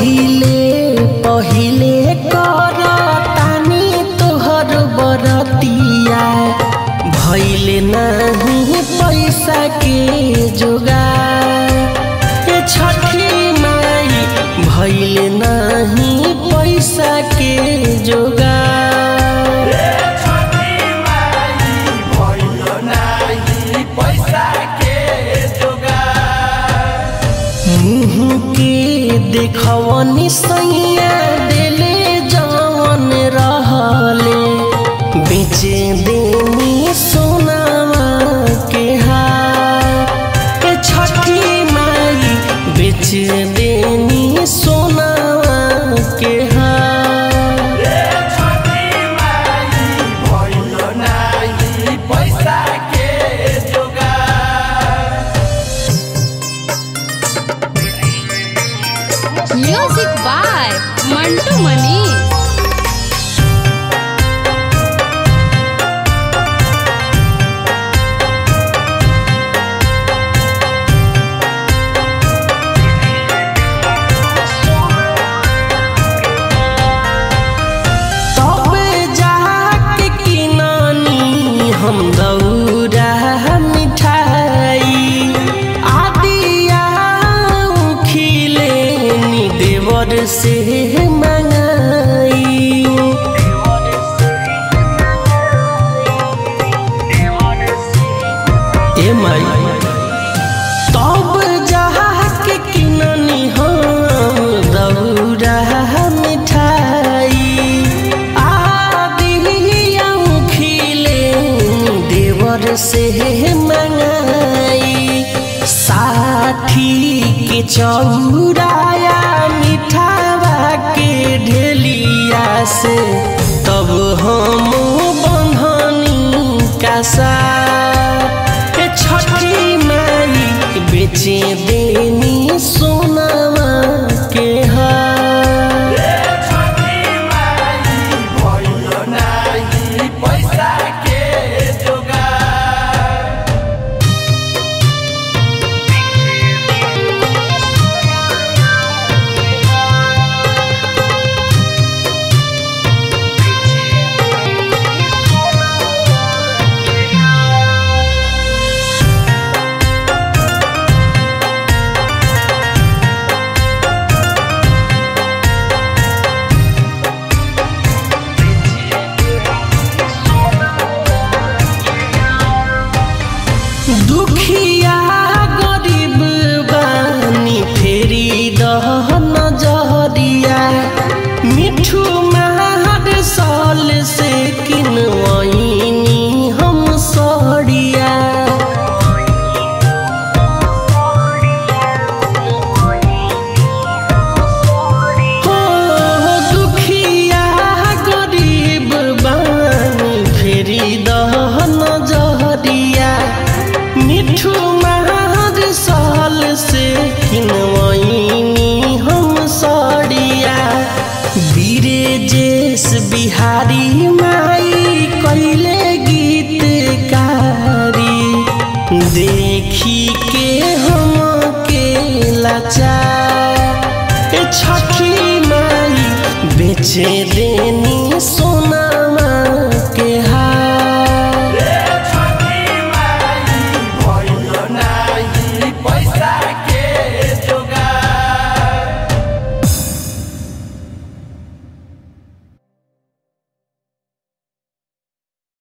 पहिले पहिले कर तानी तोहर बरतिया भैले नहीं पैसा के जोगार ए छठी माई भैले नहीं पैसा के जोगार मुँह के देखवनी सैया देले जवन रहले बेचे देनी सोनावा के हार ए छठी माई बेच देनी सोनावा के हार म्यूजिक बाय मंटू मनी तब जाके किनानी हम दौरा मिठाई आदिया खिले देवर से मंगाई ए माई तब जाके किननी हम दौरा मिठाई आदिया खिले देवर से मंगाई साथी के चौराया मिठावा के ढेलिया से तब हम बंधनी का सा ए छठी माई बेचे देनी सोनावा के हार दुखिया गरीब बानी फेरी दह नजरिया मिठू महर साल से किनवैनी हम सड़िया हो दुखिया गरीब बानी फेरी दह नजरिया मिठू महर साल से किनवैनी हम सड़िया बीरे जेस बिहारी माई कैले गीतकारी देखी के हम के लाचार ए छठी माई बेचे देनी सोनामा